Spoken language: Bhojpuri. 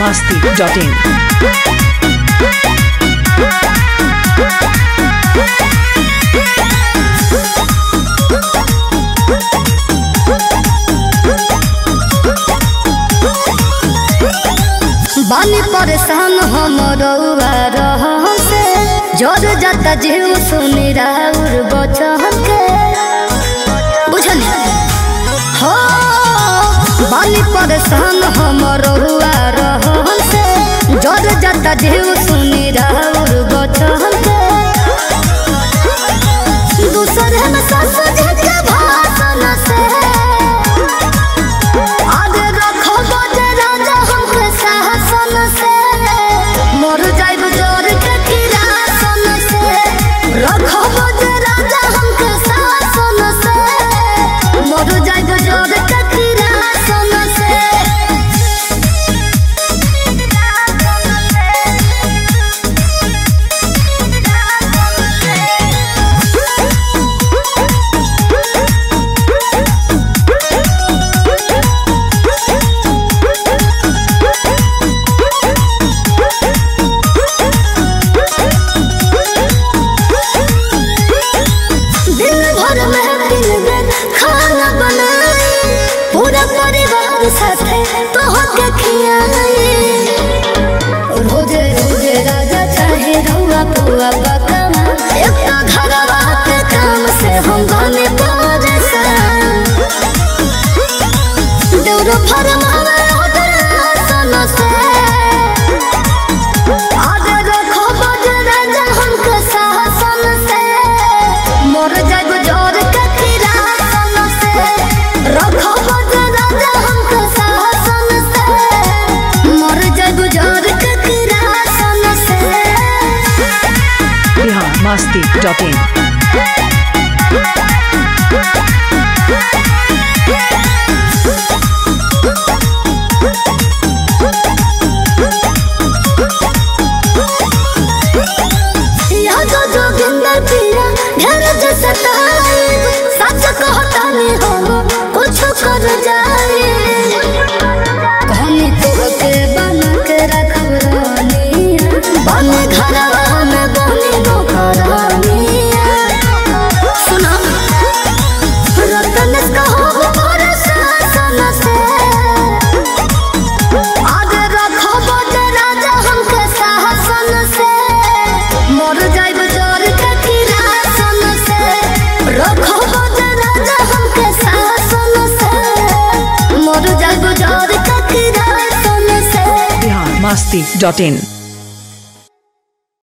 masti.in. बानी परेशान हम रउआ रहम से जर जाता जीव सुनी राउर बचन के बुझनी हो बानी परेशान हम रउआ रहम से जर जाता जीव सुनी राउर बचन के दूसरे में सास के भाषण से आगे रखो बजे राजा हमके शासन से मर जाइब जोर के किरासन से रखो बजे राजा हमके शासन से मर जाइब जोर के किरासन से दिन भर में दिन दिन खाना बनाई पूरा परिवार साथे तोहके खियाई रोजे रोजे राजा चाहे रउआ पुआ पकावा एक तो घरवा के काम से हम बने परेशान देउरो फरमावे ऑर्डर आसन से आगे रखो बजे राजा हमके शासन से मर जाइब जोर के किरासन से रखो बजे राजा हमके शासन से मर जाइब जोर के किरासन से Bihar masti.in. यहाँ तो जोगिंदर पिया घर जो सताए सच कहता नहीं हम कुछ कर जाए कहानी तुहके बना के रखब रानिया बन घरवा में बनी नौकरानिया सुना रतन कहो मोर शासन से आगे रखो बजे राजा हमके शासन से मर जाइब जोर के किरासन से रखो बजे राजा हमके शासन से मर जाइब जोर के किरासन से Bihar masti.in.